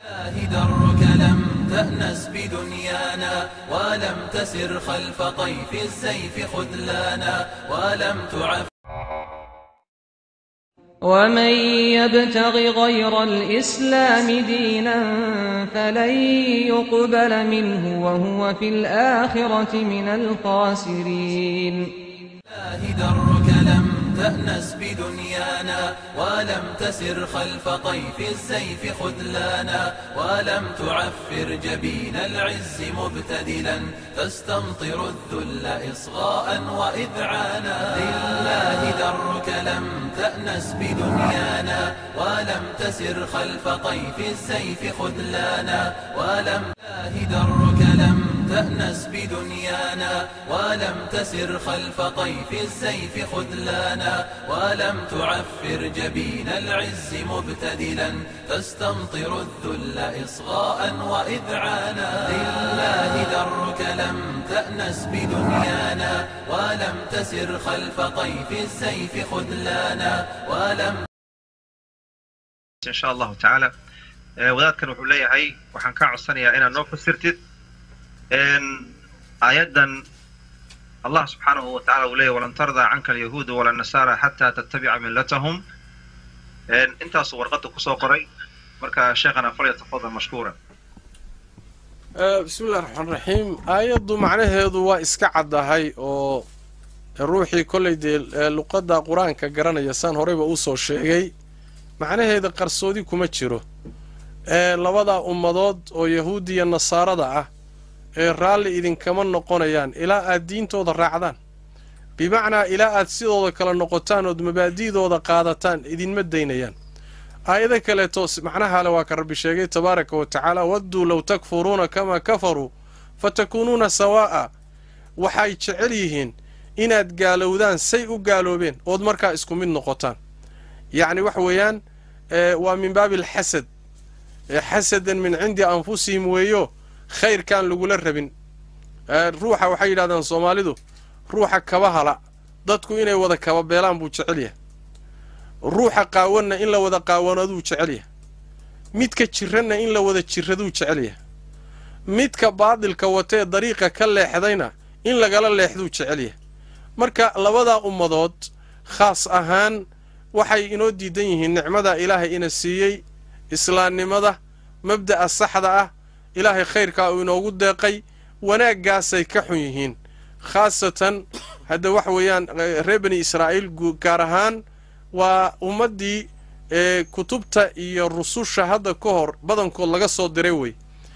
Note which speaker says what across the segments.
Speaker 1: درك لم تأنس بدنيانا ولم تسر خلف طيف السيف خذلانا ولم تعف
Speaker 2: ومن يبتغ غير الإسلام دينا فلن يقبل منه وهو في الآخرة من الخاسرين
Speaker 1: الله درك لم تأنس بدنيانا ولم تسر خلف طيف السيف خذلانا ولم تعفر جبين العز مبتدلا تستمطر الذل إصغاء وإذعانا لله درك لم تأنس بدنيانا ولم تسر خلف طيف السيف خذلانا ولم الله درك لم تأنس بدنيانا ولم تسر خلف طيف السيف خذلانا ولم تعفر جبين العز مبتدلا تستمطر الذل إصغاء وإذعانا لله درك لم تأنس بدنيانا ولم تسر خلف طيف السيف خذلانا ولم
Speaker 3: in sha allahu tacaala wadaadkan wuxuu leeyahay waxaan kaa codsanayaa inaad noo fasirtid aayaddan allah subxaanahu wa tacala uu leeyahy walan tardaa canka alyahuudu wala nasaara xataa tattabica millatahum intaasuu warqadda kusoo qoray marka sheekhana falyatafadal mashkuura
Speaker 4: bismi illahi raxmaan raxiim aayaddu macnaheedu waa iska caddahay oo ruuxii kollay dee luqadda qur-aanka garanaya saan horeyba usoo sheegay macnaheeda qarsoodi kuma jiro ee labadaa ummadood oo yahuudiya nasaarada ah ee raalli idinkama noqonayaan ilaa aad diintooda raacdaan bimacnaa ilaa aad sidooda kale noqotaan ood mabaadi'dooda qaadataan idinma daynayaan aayado kaleeto macnahaale waa ka rabbi sheegay tabaaraka wa tacaala wadduu low takfuruuna kamaa kafaruu fa takuunuuna sawaa'a waxay jecel yihiin inaad gaalowdaan say u gaaloobeen ood markaa isku mid noqotaan yacni waxa weeyaan waa min baabi alxasad xasadan min cindi anfusihim weeyo khayrkaan lagula rabin ruuxa waxay yidhahdaan soomaalidu ruuxa kaba hala dadku inay wada kaba beelaan buu jecel yahay ruuxa qaawanna in la wada qaawanaduu jecel yahay midka jiranna in la wada jiraduu jecel yahay midka baadilka watee dariiqa ka leexdayna in lagala leexduu jecel yahay marka labadaa ummadood khaas ahaan waxay inoo diidan yihiin nicmada ilaahay ina siiyey islaamnimada mabda'a saxda ah ilaahay khayrkaa uu inoogu deeqay wanaaggaasay ka xun yihiin khaasatan hadda waxa weeyaan reer bani israa'iil gaar ahaan waa ummaddii ee kutubta iyo rususha hadda ka hor badankood laga soo diray wey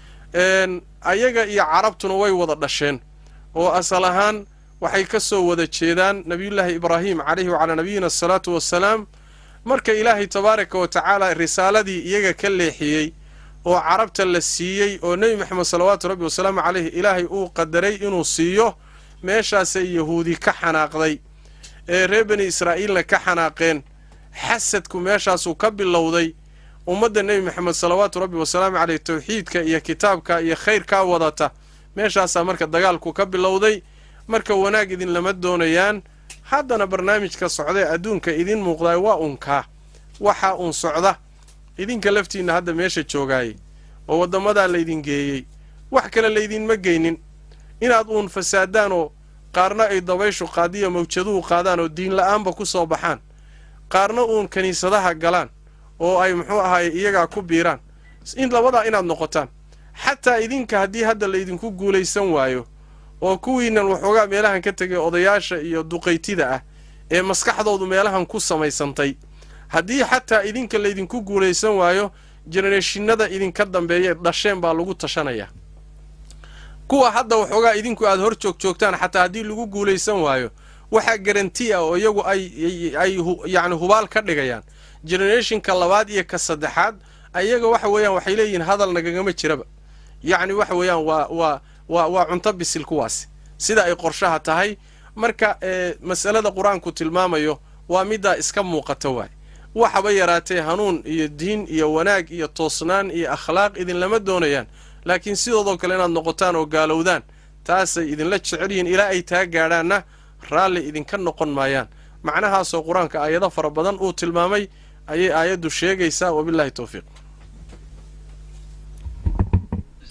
Speaker 4: ayaga iyo carabtuna way wada dhasheen oo asal ahaan waxay ka soo wada jeedaan nebiyullaahi ibraahim calayhi wacalaa nabiyina asalaatu wassalaam marka ilaahay tabaaraka wa tacaala risaaladii iyaga ka leexiyey oo carabta la siiyey oo nebi maxamed salawaatu rabbi wasalaamu caleyhi ilaahay uu qadaray inuu siiyo meeshaasay yahuudi ka xanaaqday ee reer bani israa'iilna ka xanaaqeen xasadku meeshaasuu ka bilowday ummadda nebi maxamed salawaatu rabbi wasalaamu caleyh tawxiidka iyo kitaabka iyo khayrkaa wadata meeshaasaa marka dagaalku ka bilowday marka wanaag idin lama doonayaan haddana barnaamijka socdae adduunka idin muuqdaay waa unkaa waxaa uun socda idinka laftiinna hadda meesha joogaayey oo waddamadaa laydin geeyey wax kale laydinma geynin inaad uun fasaadaan oo qaarna ay dabayshu qaadiya mawjaduhu qaadaan oo diin la'aanba ku soo baxaan qaarna uun kiniisadaha galaan oo ay muxuu ahaye iyagaa ku biiraan in labadaa inaad noqotaan xataa idinka haddii hadda laydinku guulaysan waayo oo kuwiinan waxoogaa meelahan ka tegay odayaasha iyo duqaytida ah ee maskaxdoodu meelahan ku samaysantay haddii xataa idinka laydinku guulaysan waayo jenereeshinada idinka dambeeya dhasheen baa lagu tashanayaa kuwa hadda waxoogaa idinku aad hor joog joogtaan xataa haddii lagu guulaysan waayo waxaa garanti ah oo iyagu ay ay yacni hubaal ka dhigayaan genereeshinka labaad iyo ka saddexaad ayaga waxa weeyaan waxay leeyihiin hadal nagagama jiraba yacni waxa weeyaan waa waa waa waa cunto bisil kuwaasi sida ay qorshaha tahay marka masalada qur-aanku tilmaamayo waa middaa iska muuqata waay waxaba yaraatee hanuun iyo diin iyo wanaag iyo toosnaan iyo akhlaaq idinlama doonayaan laakiin sidoodoo kale inaad noqotaan oo gaalowdaan taasay idinla jecel yihiin ilaa ay taa gaadhaanna raalli idinka noqon maayaan macnahaasoo qur-aanka aayado fara badan uu tilmaamay ayay aayaddu sheegaysaa wabilaahi towfiiq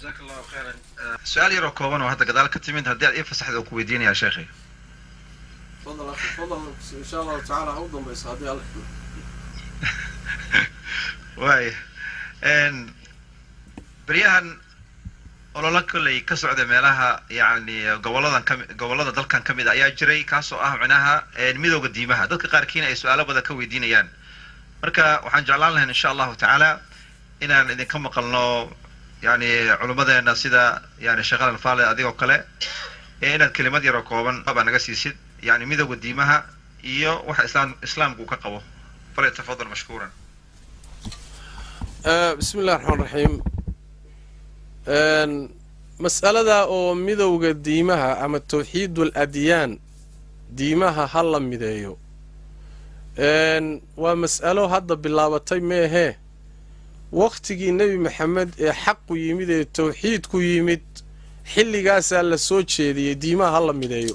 Speaker 3: jazaak allahu khayran su-aal yaroo kooban oo hadda gadaal ka timid haddii aad ii fasaxda oo ku weydiinayaa sheekhay
Speaker 4: fadal akhi fadal insha allahu tacaala ha u dambayso haddii alle
Speaker 3: waaya beryahan ololo kolley ka socda meelaha yacni goboladan kami gobollada dalkan ka mid a ayaa jiray kaasoo ah micnaha midowda diimaha dadka qaarkiina ay su-aalo badan ka weydiinayaan marka waxaan jeclaan lahayn insha allahu tacaala inaan idinka maqalno yani culummadeena sida yani sheekh alan faale adigoo kale ee inaad kelimad yaroo kooban baa naga siisid yani midowda diimaha iyo waxa islaam islaamku uu ka qabo falyatafadal mashkuuran
Speaker 4: bismi illahi raxmaan raxiim mas'alada oo midowda diimaha ama tawxiidul adyaan diimaha ha la mideeyo waa mas'alo hadda bilaabatay meehee wakhtigii nebi maxamed ee xaqu yimid ee tawxiidku yimid xilligaasaa la soo jeediyey diimaha ha la mideeyo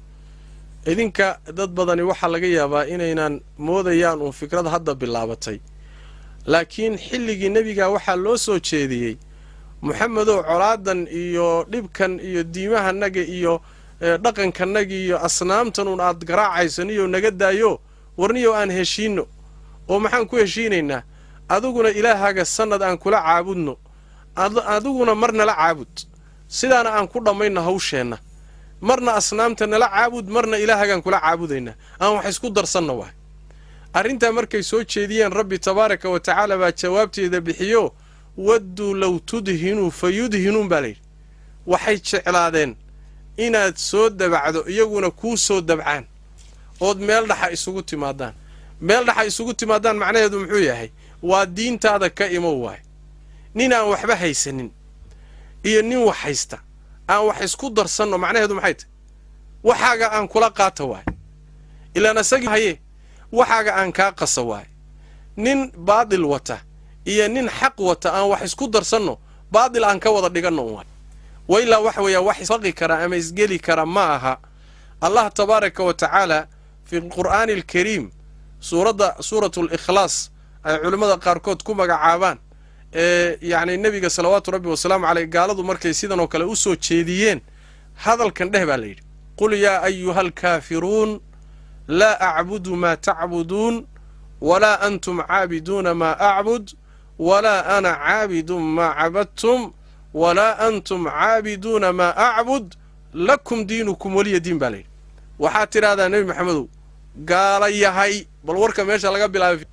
Speaker 4: idinka dad badani waxaa laga yaabaa inaynan moodayaan uun fikrad hadda bilaabatay laakiin xilligii nebiga waxaa loo soo jeediyey moxamedow colaadan iyo dhibkan iyo diimahanaga iyo dhaqankanaga iyo asnaamtan uun aad garaacayso naga daayo warniyow aan heshiinno oo maxaan ku heshiinaynaa adiguna ilaahaaga sannad aan kula caabudno adiguna mar nala caabud sidaana aan ku dhammayno hawsheenna marna asnaamta nala caabud marna ilaahaagaan kula caabudaynaa aan wax isku darsanno waay arrintaa markay soo jeediyeen rabbi tabaaraka wa tacaala baa jawaabteeda bixiyo wadduu low tudhinuu fa yudhinuun baa layidhi waxay jeclaadeen inaad soo dabacdo iyaguna kuu soo dabcaan ood meel dhaxa isugu timaadaan meel dhaxa isugu timaadaan macnaheedu muxuu yahay waa diintaada ka imow waay nin aan waxba haysanin iyo nin wax haysta aan wax isku darsanno macnaheedu maxay tahy waxaaga aan kula qaata waay ilaan isagii haye waxaaga aan kaa qasa waay nin baadil wata iyo nin xaq wata aan wax isku darsanno baadil aan ka wada dhiganno un waay wa ilaa waxa weeyaa wax isfaqi kara ama isgeli kara ma aha allah tabaaraka wa tacaala fi lqur'aani alkariim suuradda suuratu likhlaas ay culimmada qaarkood ku magacaabaan ee yacni nebiga salawaatu rabbi wasalaamu caleyh gaaladu markay sidan oo kale u soo jeediyeen hadalkan dheh baa layidhi qul yaa ayuha alkaafiruun laa acbudu maa tacbuduun walaa antum caabiduuna maa acbud walaa ana caabidun maa cabadtum walaa antum caabiduuna maa acbud lakum diinukum weliya diin baa layidhi waxaad tidhahdaa nebi maxamedow gaala yahay bal warka meesha laga bilaabay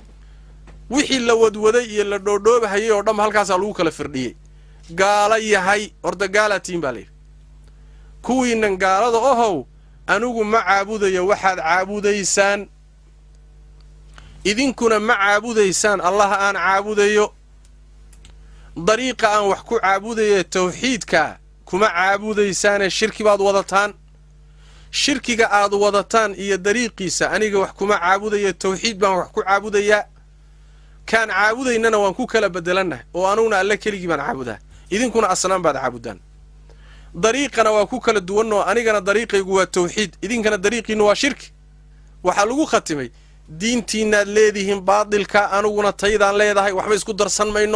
Speaker 4: wixii la wadwaday iyo la dhoodhoobahayay oo dhanba halkaasaa lagu kala firdhiyey gaala yahay horta gaalaatiin baa layidhi kuwiinan gaalada ohow anigu ma caabudayo waxaad caabudaysaan idinkuna ma caabudaysaan allaha aan caabudayo dariiqa aan wax ku caabudaye tawxiidkaa kuma caabudaysaane shirki baad wadataan shirkiga aad wadataan iyo dariiqiisa aniga wax kuma caabudayo tawxiid baan wax ku caabudayaa kaan caabudaynana waan ku kala bedelanah oo anuguna alle keligii baan caabudaa idinkuna asnaan baad caabudaan dariiqana waa ku kala duwanoo anigana dariiqaygu waa tawxiid idinkana dariiqiinnu waa shirki waxaa lagu khatimay diintiinaad leedihiin baadilka aniguna taydaan leedahay waxba isku darsan mayno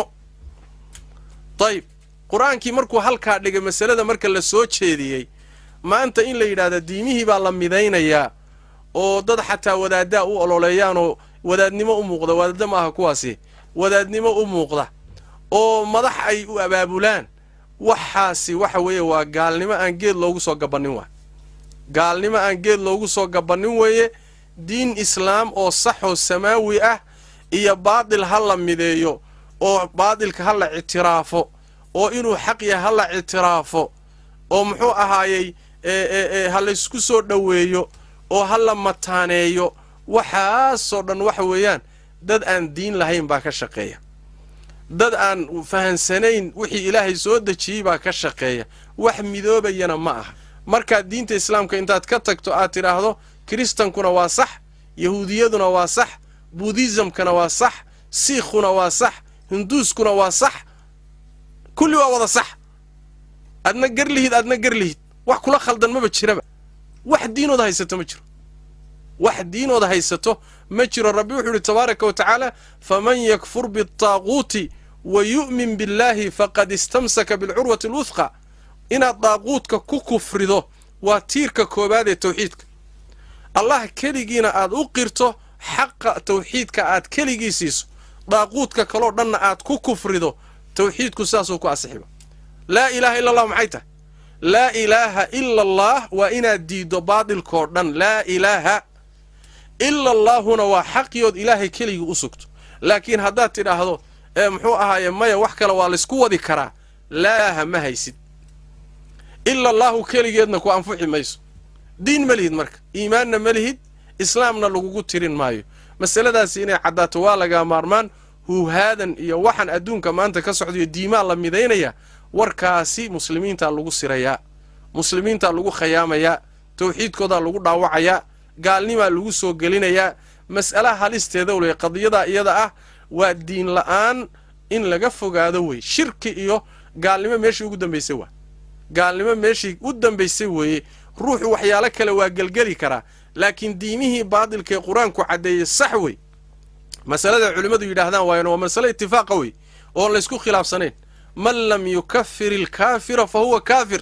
Speaker 4: dayib qur-aankii markuu halkaa dhigay masalada marka la soo jeediyey maanta in la yidhaahda diimihii baa la midaynayaa oo dad xataa wadaaddaa u ololeeyaanoo wadaadnimo u muuqda wadaadda ma aha kuwaasi wadaadnimo u muuqda oo madax ay u abaabulaan waxaasi waxa weeye waa gaalnimo aan geed loogu soo gabannin waay gaalnimo aan geed loogu soo gabannin weeye diin islaam oo sax oo samaawi ah iyo baadil ha la mideeyo oo baadilka ha la ictiraafo oo inuu xaq yahay ha la ictiraafo oo muxuu ahaayey ha laysku soo dhoweeyo oo ha la mataaneeyo waxaasoo dhan waxa weeyaan dad aan diin lahayn baa ka shaqeeya dad aan fahansanayn wixii ilaahay soo dejiyey baa ka shaqeeya wax midoobayana ma aha markaad diinta islaamka intaad ka tagto aad tidhaahdo kiristankuna waa sax yahuudiyaduna waa sax buudhisamkana waa sax siikhuna waa sax hinduuskuna waa sax kulli waa wada sax adna garlihid adna garlihid wax kula khaldan maba jiraba wax diinooda haysato ma jiro wax diinooda haysato ma jiro rabbi wuxuu ihi tabaaraka wa tacaala faman yakfur biataaquuti wa yu'min billaahi faqad istamsaka bilcurwati alwuthqa inaad daaquudka ku kufrido waa tiirka koowaad ee tawxiidka allah keligiina aad u qirto xaqa tawxiidka aad keligii siiso daaquudka kaloo dhanna aad ku kufrido tawxiidku sidaasuu ku asixiba laa ilaaha illa allah maxay tahay laa ilaaha ila allah waa inaad diiddo baadilkoo dhan laa ilaaha ila allaahuna waa xaqiyood ilaahay keligii u sugto laakiin haddaad tidhaahdo ee muxuu ahaaye maya wax kale waa laysku wadi karaa laaha ma haysid ila allaahu keligeedna ku anfuxi mayso diin ma lihid marka iimaanna ma lihid islaamna lagugu tirin maayo masaladaasi inay caddaato waa lagaa maarmaan huuhaadan iyo waxaan adduunka maanta ka socdayo diimaa la midaynaya warkaasi muslimiintaa lagu sirayaa muslimiintaa lagu khayaamayaa tawxiidkoodaa lagu dhaawacayaa gaalnimaa lagu soo gelinayaa mas'alaha halisteeda wley qadiyadaa iyada ah waa diin la'aan in laga fogaado wey shirki iyo gaalnimo meeshii ugu dambaysay waa gaalnimo meeshii u dambaysay weeye ruuxu waxyaalo kale waa gelgeli karaa laakiin diimihii baadilka ee qur-aanku caddeeyey sax wey masalada culimmadu yidhaahdaan waayana waa masale itifaaqa wey oon laysku khilaafsanayn man lam yukafir ilkaafira fa huwa kaafir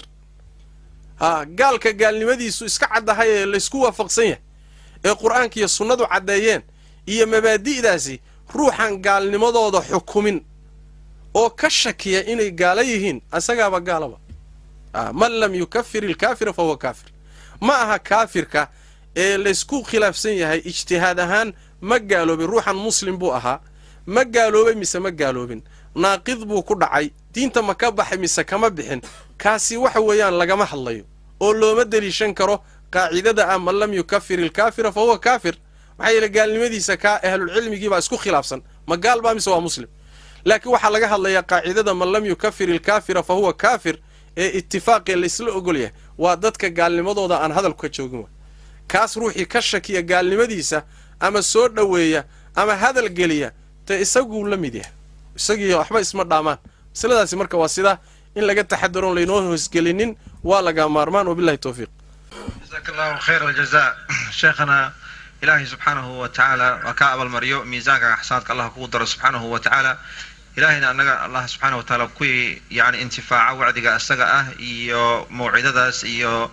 Speaker 4: haa gaalka gaalnimadiisu iska caddahay ee laysku waafaqsan yahay ee qur-aanka iyo sunnadu caddeeyeen iyo mabaadi'daasi ruuxan gaalnimadooda xukumin oo ka shakiya inay gaalo yihiin asagaaba gaalaba man lam yukafir ilkaafira fa huwa kaafir ma aha kaafirka ee laysku khilaafsan yahay ijtihaad ahaan ma gaaloobin ruuxan muslim buu ahaa ma gaaloobay mise ma gaaloobin naaqid buu ku dhacay diinta ma ka baxay mise kama bixin kaasi waxa weeyaan lagama hadlayo oo looma deliishan karo qaacidada ah man lam yukafir ilkaafira fa huwa kaafir maxaa yeele gaalnimadiisa kaa ahlulcilmigiibaa isku khilaafsan ma gaal baa mise waa muslim laakiin waxaa laga hadlayaa qaacidada man lam yukafir ilkaafira fa huwa kaafir ee itifaaqee laysla ogol yahay waa dadka gaalnimadooda aan hadalku ka joogin wa kaas ruuxii ka shakiya gaalnimadiisa ama soo dhoweeya ama hadal geliya dee isaguu la mid yahay isagii waxba isma dhaamaan masaladaasi marka waa sidaa in laga taxadaroon laynoo hoosgelinin waa laga maarmaan wabilahi towfiiq
Speaker 3: jazaak allahu khayr aljaza sheekhana ilaahay subxaanahu wa tacaala waa kaa abaalmaryo miisaanka xasaadka allah kugu daro subxaanahu wa tacaala ilaahayna annaga allah subxaana wa tacaala kuwii yani intifaaca wacdiga isaga ah iyo mawcidadaas iyo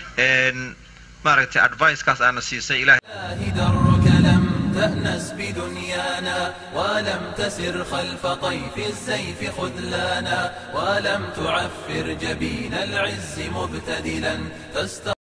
Speaker 3: maaragtay advicekaas aana siisay ilahay
Speaker 1: درك لم تأنس بدنيانا ولم تسر خلف طيف السيف خذلانا ولم تعفر جبين العز مبتدلا فاست